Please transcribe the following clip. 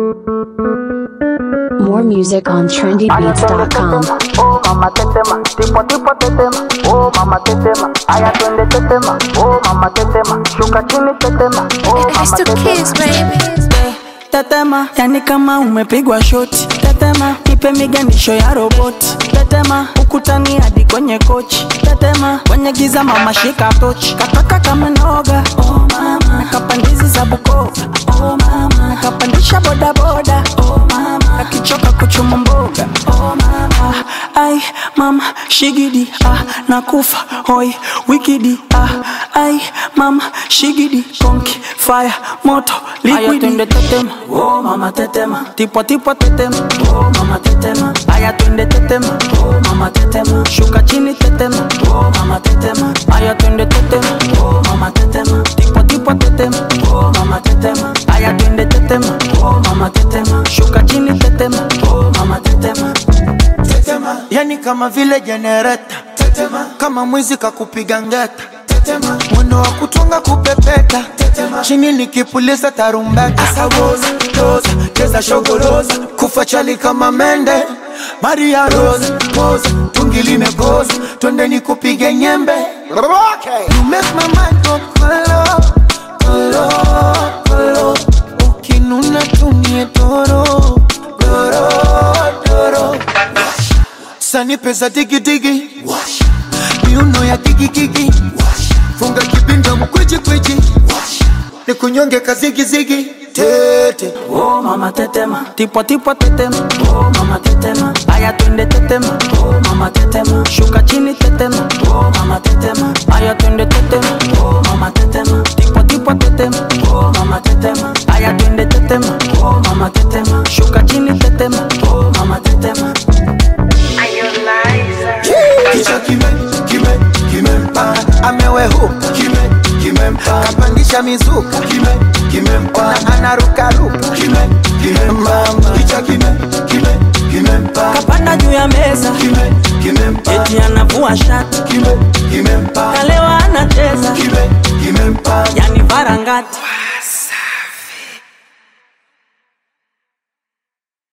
More music on trendybeats.com. Oh mama tetema, tipo tipo tetema. Oh mama tetema, aya twende tetema. Oh mama tetema, shuka chini tetema. Oh It's mama the kids, tetema. baby. Tetema, yani kama umepigwa shoti. Tetema, nipe miganisho ya roboti. Tetema, ukutani hadi kwenye kochi. Tetema, kwenye giza mama shika tochi. Kataka kama noga, oh mama. Nakapandizi za Bukoba, oh mama. Nakapandisha boda boda, oh mama. Akichoka kuchuma mboga, oh mama. Ai, mama, shigidi, ah, nakufa, hoi, wikidi, ah, ai, mama, shigidi, konki, fire, moto, liquidi. twende tetema, oh mama tetema, tipo tipo tetema, oh mama tetema. Aya twende tetema, oh mama tetema. Shuka chini tetema, oh mama tetema. Aya twende tetema, oh mama tetema. Tipo tipo tetema, oh mama tetema. Aya twende tetema, oh mama tetema. Shuka chini tetema, oh mama tetema. tetema, yani kama vile jenereta tetema, kama mwizi kakupiga ngeta tetema, mwendo wa kutunga kupepeta tetema, chini nikipuliza tarumbeta asawoza toza cheza shogoroza kufa chali kama mende Maria Rose pose tungi limekoza twende nikupige nyembe okay. You make my mind go kolo kolo kolo ukinuna tumie doro doro doro sani pesa digidigi miuno ya gigigigi funga kibinda mkwijikwijji ni kunyonge kazigizigi tete Oh mama tetema, tipo tipo tetema, oh mama tetema, aya twende tetema, oh mama tetema, shuka chini tetema, oh mama tetema, aya twende tetema, oh mama tetema, tipo tipo tetema, oh mama tetema, aya twende tetema, oh mama tetema, shuka chini tetema, oh mama tetema. kichwa kime kime kimempa amewehuka kime kimempa kapandisha mizuka kime kimempa anarukaruka kime kimempa kichwa kime kime kimempa Kapanda juu ya meza, kime kimempa eti anavua shati, kime kimempa